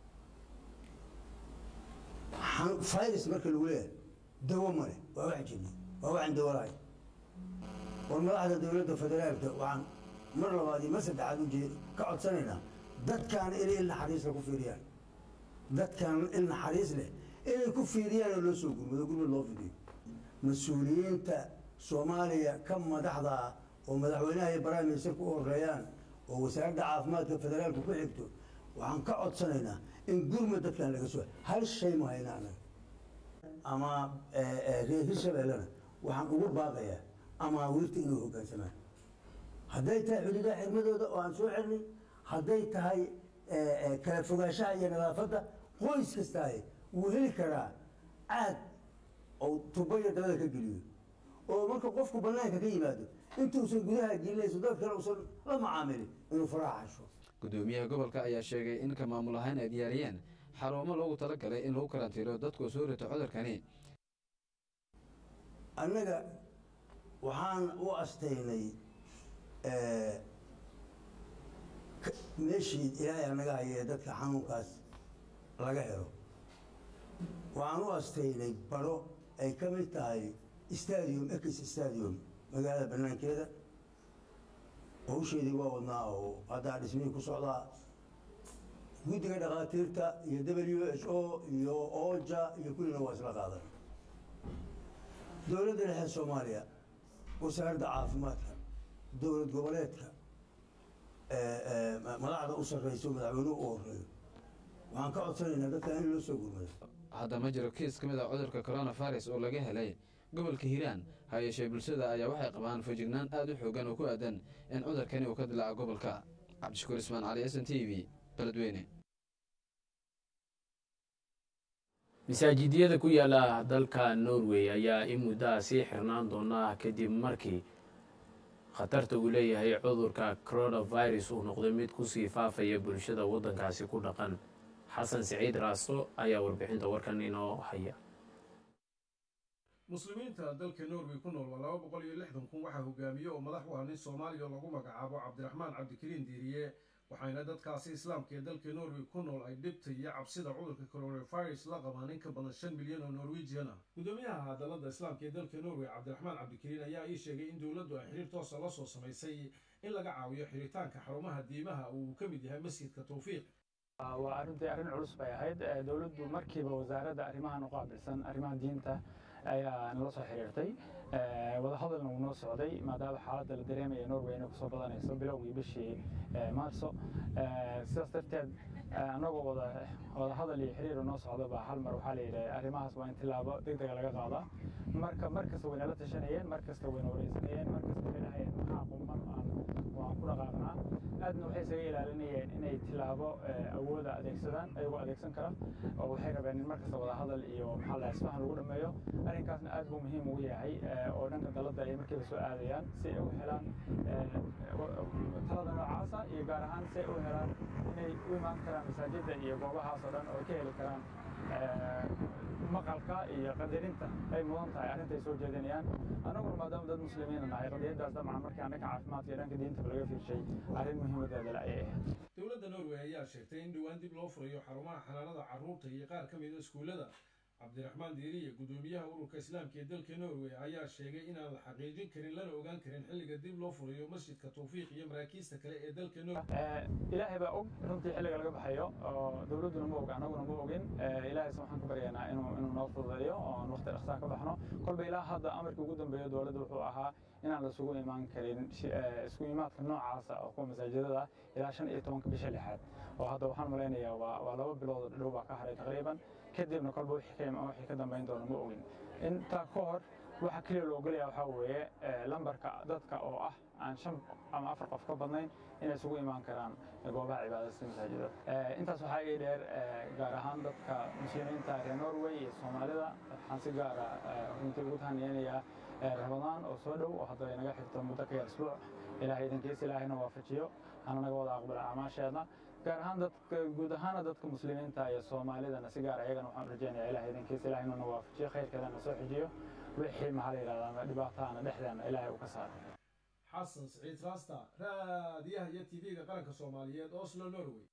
virus marka lagu leeyahay dawo male waa wax jirna waa waxaan dawo lahayn war madaxda dowladda federaalka waxaan mar labaad iyo mar saddexaad u jeed ka codsanaynaa dadkaana inay il naxariis lagu fiiriyaan dadkan il naxariis leh inay ku fiiriyaan oo loo soo gurmado gurmad loo fidiyo mas-uuliyiinta soomaaliya ka madaxda ah oo madaxweynaha iyo prime ministerku u horeeyaan oo wasaaradda caafimaadka federaalka ku xigto waxaan ka codsanaynaa in gurmad dadkan laga soo hal shay ma hayna anaga ama reer hirshabeellena waxaan ugu baaqayaa amaawiirta inuu hoggaansamaan hadday tahay xuduudaha xirmadooda oo aan soo xirnay hadday tahay kala fogaanshaha iyo nadaafadda qoys kastaahe wuu heli karaa caad oo tubo iyo dabada ka geliyo oo marka qofku bannaanka ka yimaado intuusan gudaha gelinayso dad kale uusan la macaamilin inuu faraha xasho gudoomiyaha gobolka ayaa sheegay in ka maamul ahaan ay diyaariyeen xarumo loogu talagalay in lagu karantiiro dadku soo rito cudurkani annaga waxaan u astaynay meeshii ilaahay anaga haya ee dadka xanuunkaas laga helo waxaan u astaynay baro ay ka mid tahay stadium ex stadium magaalada banaankeeda hawsheedii waa wadnaa oo haddaa dhismihii ku socdaa guddiga dhakhaatiirta iyo w h o iyo oja iyo kullina waa isla qaadan dowladda dhexe soomaaliya wasaaradda caafimaadka dowlad goboleedka madaxda u sarreysa oo madaxweynuhu u horeeyo waxaan ka codsanaynaa dadka in loo soo gurmado hadda ma jiro kiis ka mid a cudurka coronavirus oo laga helay gobolka hiiraan ha yeeshee bulshada ayaa waxay qabaan fejignaan aad u xoogan oo ku aadan in cudurkani uu ka dilaaco gobolka cabdishakuur ismaan cali s n t v beledweyne masaajidyada ku yaala dalka norway ayaa in muddaha sii xirnaan doona kadib markii khatarta uu leeyahay cudurka coronavirus uu noqday mid kusii faafaya bulshada waddankaasi ku dhaqan xasan siciid raasto ayaa warbixinta warkan inoo haya muslimiinta dalka norway ku nool waa laba boqol iyo lixdan kun waxaa hogaamiye oo madax u ah nin soomaaliya lagu magacaabo cabdiraxmaan cabdikariin diiriye waxayna dadkaasi islaamka ee dalka norway ku nool ay dhibta iyo cabsida cudurka coronavirus la qabaan in ka badan shan milyan oo norwegian ah gudoomiyaha dalada islaamka ee dalka norway cabdiraxmaan cabdikariin ayaa ii sheegay in dowladdu ay xiriir toosa la soo samaysay in laga caawiyo xiritaanka xarumaha diimaha uu ka mid yahay masjidka tawfiiq waa arrintii arrin culus bay ahayd dowladdu markiiba wasaaradda arrimahan u qaabilsan arrimaha diinta ayaa nala soo xiriirtay wadahadalna wuu noo socday maadaama xaaladda la dareemaya norway inay kusoo badanayso bilowgii bishii maarso sidaas darteed annagoo wada wadahadal iyo xiriir noo socda baa hal mar waxaa la yidhi arrimahaas waa in tilaabo deg dega laga qaadaa marka mar kasta way nala tashanayeen mar kasta wayna wareysanayeen mar kasta waxay dhahayeen maxaa qumman aan waan ku dhaqaaqnaa aadna waxay isaga ilaalinayeen inay tilaabo awooda adeegsadaan ayagoo adeegsan kara oo waxay rabeen in mar kasta wadahadal iyo maxaa la isfahan lagu dhameeyo arrinkaasna aad buu muhiim ugu yahay oo dhanka dalada ay markiiba soo aadayaan si ay u helaan talada noocaasa iyo gaar ahaan si ay u helaan inay u imaan karaan masaajidda iyo goobahaas oo dhan oo ay ka heli karaan maqalka iyo qadarinta ay mudan tahay arrintay soo jeedinayaan annaguna maadaama dad muslimiina nahay qadiyadaas dabcan markaan dhanka caafimaadka iyo dhanka diintaba laga fiirshay arrin muhiimadeeda le ayay ahayd dowladda norway ayaa sheegtay in dhowaan dib loo furayo xarumaha xanaanada carruurta iyo qaar ka mida iskuullada cabdiraxmaan diiriye gudoomiyaha ururka islaamka ee dalka norway ayaa sheegay inaan la xaqiijin karin lana ogaan karin xilliga dib loo furayo masjidka tawfiiq iyo maraakiista kale ee dalka norway ilaahay baa og runtii xilliga laga baxayo oo dowladduna ma og annaguna ma ogin ilaahayse waxaan ka baryaynaa inuu inuu noo fududeeyo oo aan waqti dhaqsaa ka baxno kolba ilaa hadda amarkii ugu dambeeya dowladda wuxuu ahaa inaan lasugu imaan karin isku imaadka noocaasa oo kuwa masaajidada ilaa shan iyo tobanka bisha lixaad oo hadda waxaan malaynayaa waa waa laba bilood dhow baa ka haray taqriiban kadibna kolba wixii ka wixii ka dambayn doona ma ogin intaa ka hor waxa keliya loo ogolaya waxaa weeye lambarka dadka oo ah aan shan ama afar qof ka badnayn inay isugu imaan karaan goobaha cibaadada masaajidada intaas waxaa ii dheer gaar ahaan dadka muslimiinta reer norway iyo soomaalida waxaan si gaara runtii ugu tahaniyeynayaa ramadaan oo soo dhow oo hadda ay naga xigto muddo ka yar isbuuc ilaahay idinkiis ilaahayna waafajiyo hana naga wada aqbala acmaasheedna gaar ahaan dadka guud ahaana dadka muslimiinta iyo soomaalidana si gaar ayagana waxaan rajaynayaa ilahay idinkiis ilaahayna na waafajiyo khayrkeedana soo xijiyo wixii maxaa la yidhahdaa ama dhibaataana dhexdeena ilaahay uu ka saaro xasan siciid raasta raadiyaha iyo tv-ga qaranka soomaaliyeed oslo norway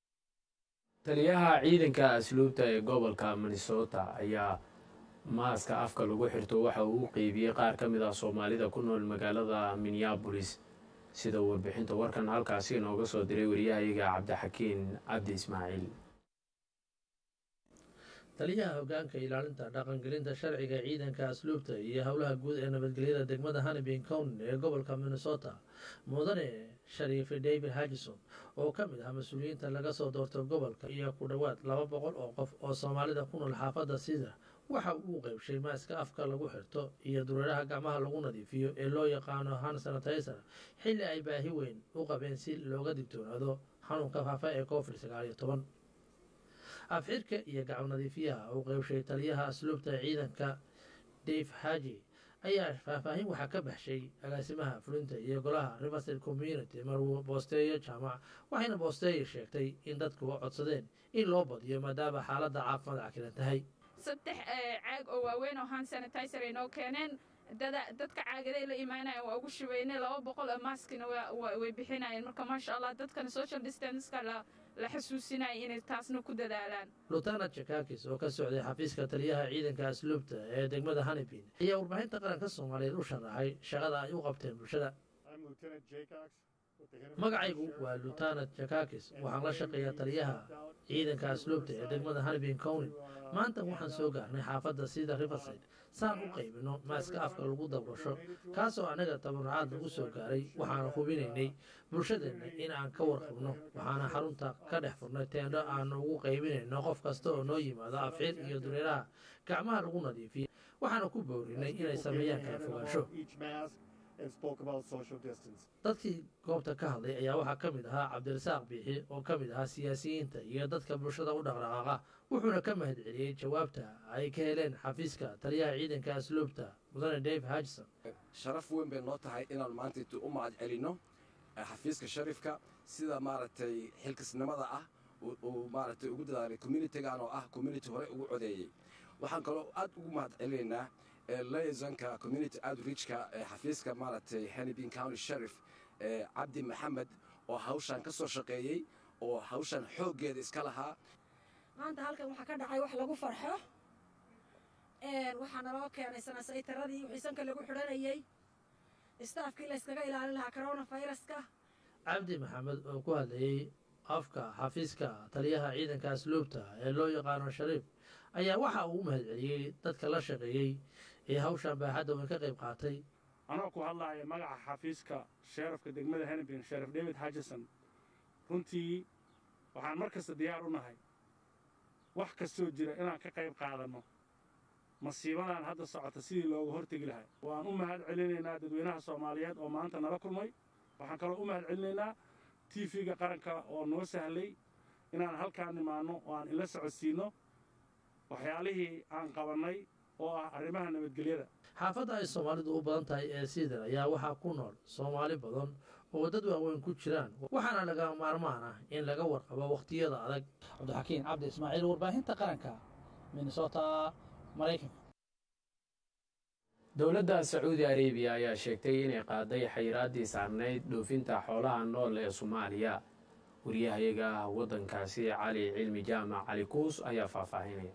taliyaha ciidanka asluubta ee gobolka minnesota ayaa maaska afka lagu xirto waxa uu u qeybiyey qaar ka mid ah soomaalida ku nool magaalada minneabolis sida warbixinta warkan halkaasi inooga soo diray waryahayaga cabdixakiin cabdi ismaaciil taliyaha hoggaanka ilaalinta dhaqangelinta sharciga ciidanka asluubta iyo howlaha guud ee nabadgelyada degmada hanibin county ee gobolka minnesota mudane shariif david hagison oo ka mid ah mas-uuliyiinta laga soo doortay gobolka iyo ku dhowaad laba boqol oo qof oo soomaalida ku nool xaafadda sida waxa uu qaybshay maaska afka lagu xirto iyo dureeraha gacmaha lagu nadiifiyo ee loo yaqaano han sanitizer xilli ay baahi weyn u qabeen si looga digtoonaado xanuunka faafa ee covid sagaal iyo toban afxirka iyo gacmo nadiifiyaha uu qaybshay taliyaha asluubta ciidanka dave haji ayaa faahfaahin waxaa ka baxshay agaasimaha fulinta iyo golaha riverside community maruu boosteeyo jaamac waxayna boosteeyo sheegtay in dadku codsadeen in loo badiyo maadaama xaaladda caafimaad cakilan tahay saddex caag oo waaweyn oo hand sanitizer ay noo keeneen dadka caagaday la imaanayeen waa ugu shubaynay laba boqol oo maskina way bixinayeen marka maasha allah dadkana social distanceka la la xasuusinaya inay taasna ku dadaalaan lieutenant jakakis oo ka socday xafiiska taliyaha ciidanka asluubta ee degmada hanibin ayaa warbaahinta qaranka soomaaliyeed u sharaxay shaqada ay u qabteen bulshada magacaygu waa lieutenant jakakis waxaan la shaqeeyaa taliyaha ciidanka asluubta ee degmada hanibin county maanta waxaan soo gaarnay xaafadda sida riverside saan u qaybino maaska afka lagu dabrasho kaasoo annaga tabarucaad lagu soo gaaray waxaana hubinaynay bulshadeenna in aan ka warqabno waxaana xarunta ka dhex furnay teendho aanu ugu qaybinayno qof kasta oo noo yimaado afxiir iyo dureeraha gacmaha lagu nadiifiya waxaana ku boorinay inay sameeyaan kala fogaansho dadkii goobta ka hadlay ayaa waxaa ka mid ahaa cabdirasaaq biixi oo ka mid ahaa siyaasiyiinta iyo dadka bulshada u dhaqdhaqaaqa wuxuuna ka mahad celiyey jawaabta ay ka heleen xafiiska taliyaha ciidanka asluubta mudane dave hagson sharaf weyn bay noo tahay inaan maanta u mahad celinno xafiiska sharifka sida maaragtay xilkasnimada ah uu maaragtay ugu dadaalay communitigan oo ah community hore ugu codeeyey waxaan kaloo aad ugu mahad celinaynaa liaisonka community outreachka ee xafiiska maaragtay hannibin county sheriff ee cabdi maxamed oo hawshan ka soo shaqeeyey oo hawshan xooggeeda iska lahaa maanta halkan waxaa ka dhacay wax lagu farxo waxaa naloo keenay sanasaytaradii xiisanka lagu xidhanayey istaafkii layskaga ilaalin lahaa coronaviruska cabdi maxamed oo ku hadlayey afka xafiiska taliyaha ciidanka asluubta ee loo yaqaano shariif ayaa waxa uu u mahad celiyey dadka la shaqeeyey ee hawshan baaxadda weyn ka qayb qaatay anoo ku hadlaaya magaca xafiiska sheerafka degmada hennepin sheriff david hagison runtii waxaan mar kasta diyaar u nahay wax kastoo jira inaan ka qayb qaadanno masiibadan hadda socota sidii looga hortegi lahay waan u mahad celinaynaa dadweynaha soomaaliyeed oo maanta nala kulmay waxaan kaloo u mahad celinaynaa tv-ga qaranka oo noo sahlay inaan halkaan nimaanno oo aan ila socodsiinno waxyaalihii aan qabannay oo ah arrimaha nabadgelyada xaafadda ay soomaalidu u badan tahay ee siidar ayaa waxaa ku nool soomaali badan oo dad waaweyn ku jiraan waxaana laga maarmaan ah in laga warqabo wakhtiyada adag cabdixakiin cabdi ismaaciil warbaahinta qaranka minnesota maraykanka dowladda sacuudi arabiya ayaa sheegtay inay qaaday xayiraaddii saarnayd dhoofinta xoolaha nool ee soomaaliya wariyahayaga waddankaasi cali cilmi jaamac cali kuus ayaa faahfaahinaya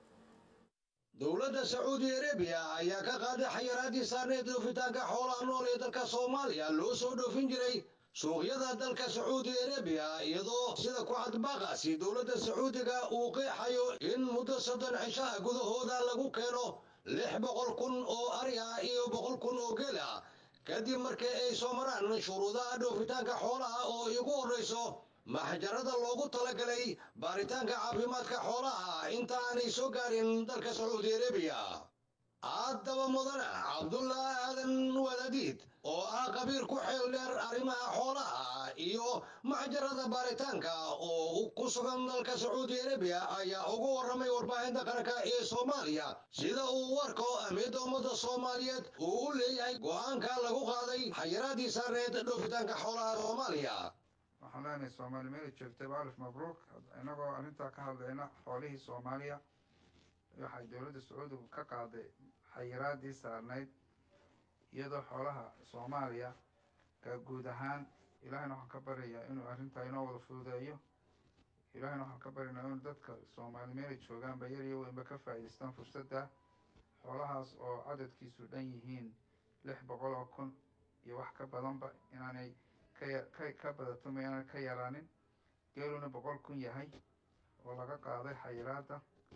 dowladda sacuudi arabiya ayaa ka qaaday xayiraaddii saarneed dhoofitaanka xoolaha nool ee dalka soomaaliya loo soo dhoofin jiray suuqyada dalka sacuudi arabiya iyadoo sida ku cadbaaqaasi dowladda sacuudiga uu qeexayo in muddo soddon cishaha gudahooda lagu keeno lix boqol kun oo ari ah iyo boqol kun oo geel ah kadib markii ay soo maraan shuruudaha dhoofitaanka xoolaha oo igu horrayso maxjarada loogu talagalay baaritaanka caafimaadka xoolaha inta aanay soo gaarin dalka sacuudi arabiya haddaba mudane cabdullah aadan wadaadiid oo ah qabiir ku xeel dheer arrimaha xoolaha iyo maxjarada baaritaanka oo ku sugan dalka sacuudi arabiya ayaa ugu warramay warbaahinta qaranka ee soomaaliya sida uu warko amida ummadda soomaaliyeed uu u leeyahay go'aanka lagu qaaday xayiraadii saarneed dhoofitaanka xoolaha soomaaliya waxaan leenahay soomaali meela joogtaba alif mabruuk inagoo arrintaa ka hadlayna xoolihii soomaaliya waxay dowladda sacuudigu ka qaaday xayiraadii saarnayd iyadoo xoolaha soomaaliya ka guud ahaan ilaahayna waxaan ka baryayaa inuu arrintaa inoo wada fududeeyo ilaahayna waxaan ka baryaynaa inuu dadka soomaali meela joogaanba yar iyo weynba ka faa'iidaystaan fursadda xoolahaas oo cadadkiisu dhan yihiin lix boqol oo kun iyo wax ka badanba inaanay ka badato mayaana ka yaraanin geeluna boqol kun yahay oo laga qaaday xayiraadda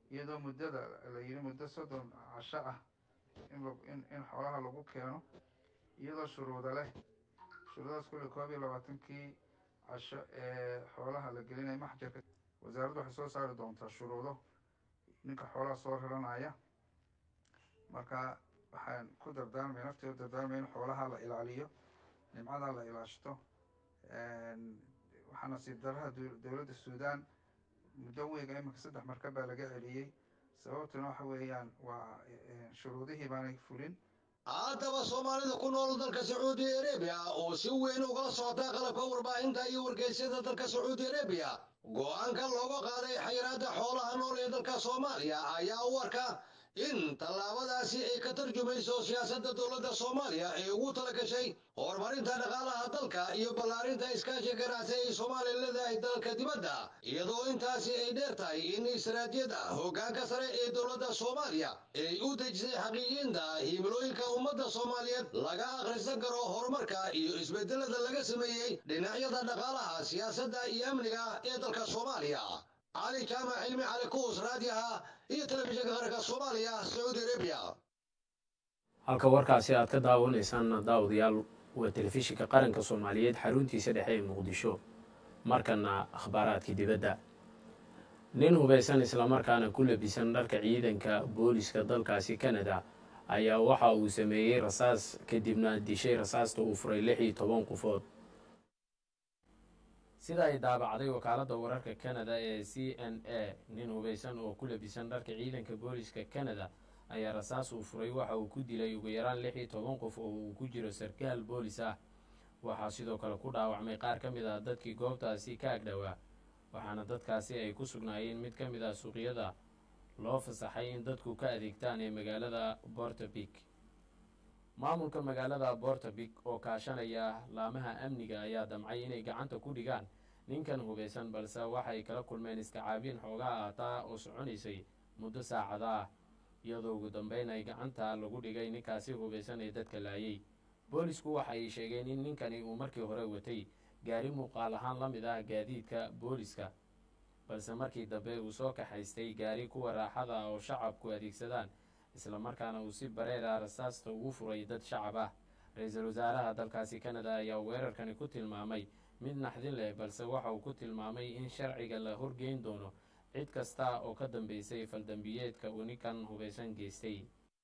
iyadoo muddada la yidhi muddo soddon casho ah in in in xoolaha lagu keeno iyadoo shuruuda leh shuruudahaas kulli koob iyo labaatankii casho ee xoolaha la gelinaya maxjarka wasaaraddu waxay soo saari doontaa shuruudo ninka xoolaha soo raranaya marka waxaan ku dardaarmay nafteedu dardaarmay in xoolaha la ilaaliyo nimcada la ilaashto waxaa nasiib daraha dowladda suudaan muddo weyga iminka saddex markab baa laga celiyey sababtuna waxa weeyaan waa shuruudihii baanay fulin haddaba soomaalida ku nool dalka sacuudi arabiya oo si weyn ugala socota qalabka warbaahinta iyo wargeysyada dalka sacuudi arabiya go-aanka looga qaaday xayiraadda xoolaha nool ee dalka soomaaliya ayaa u arka in tallaabadaasi ay ka tarjumayso siyaasadda dowladda soomaaliya ee ugu tala gashay horumarinta dhaqaalaha dalka iyo ballaarinta iskaashi ganacsi ay soomaaliya leedahay dalka dibadda iyadoo intaasi ay dheer tahay in istaraatijiyada hoggaanka sare ee dowladda soomaaliya ay u dejisay xaqiijinta himilooyinka ummadda soomaaliyeed laga akhrisan karo horumarka iyo isbedelada laga sameeyey dhinacyada dhaqaalaha siyaasadda iyo amniga ee dalka soomaaliya cali jaamac cilmi cali kuus raadiyaha iyo telefishinka qaranka soomaaliya sacuudi arabiya halka warkaasi aad ka daawanaysaan daawadayaal waa telefishinka qaranka soomaaliyeed xaruntiisa dhexe ee muqdisho markana akhbaaraadkii dibadda nin hubaysan islamarkaana ku labisan dharka ciidanka booliska dalkaasi kanada ayaa waxa uu sameeyey rasaas kadibna dishay rasaasta uu furay lix iyo toban qofood sida ay daabacday wakaaladda wararka kanada ee c n a nin hubaysan oo ku labisan dharka ciidanka booliska kanada ayaa rasaas uu furay waxa uu ku dilay ugu yaraan lix iyo toban qof oo uu ku jiro sarkaal boolis ah waxaa sidoo kale ku dhaawacmay qaar ka mid ah dadkii goobtaasi ka agdhowaa waxaana dadkaasi ay ku sugnaayeen mid ka mid ah suuqyada loo fasaxay in dadku ka adeegtaan ee magaalada bortobik maamulka magaalada bortobik oo kaashanaya laamaha amniga ayaa damcay inay gacanta ku dhigaan ninkan hubaysan balse waxay kala kulmeen iskacaabin xoogaa aataa oo soconaysay muddo saacada ah iyadoo ugu dambeyn ay gacanta lagu dhigay ninkaasi hubaysan ee dadka laayay boolisku waxa ay sheegeen in ninkani uu markii hore watay gaari muuqaal ahaan la mid ah gaadiidka booliska balse markii dambe uu soo kaxaystay gaari kuwa raaxada ah oo shacabku adeegsadaan islamarkaana uu si bareera rasaasta ugu furay dad shacab ah ra-iisul wasaaraha dalkaasi kanada ayaa weerarkani ku tilmaamay mid naxdin leh balse waxa uu ku tilmaamay in sharciga la horgeyn doono cid kasta oo ka dambeysay faldambiyeedka uu ninkan hubaysan geystay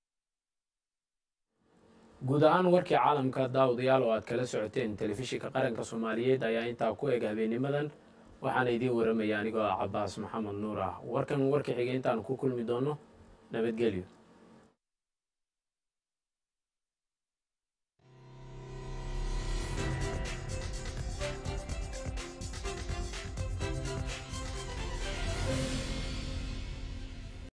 guud ahaan warkii caalamka daawadayaal oo aad kala socoteen telefishinka qaranka soomaaliyeed ayaa intaa ku eg habeenimadan waxaana idiin waramaya anigoo ah cabaas maxamed nuur ah warkan warka xigay intaanu ku kulmi doono nabadgelyo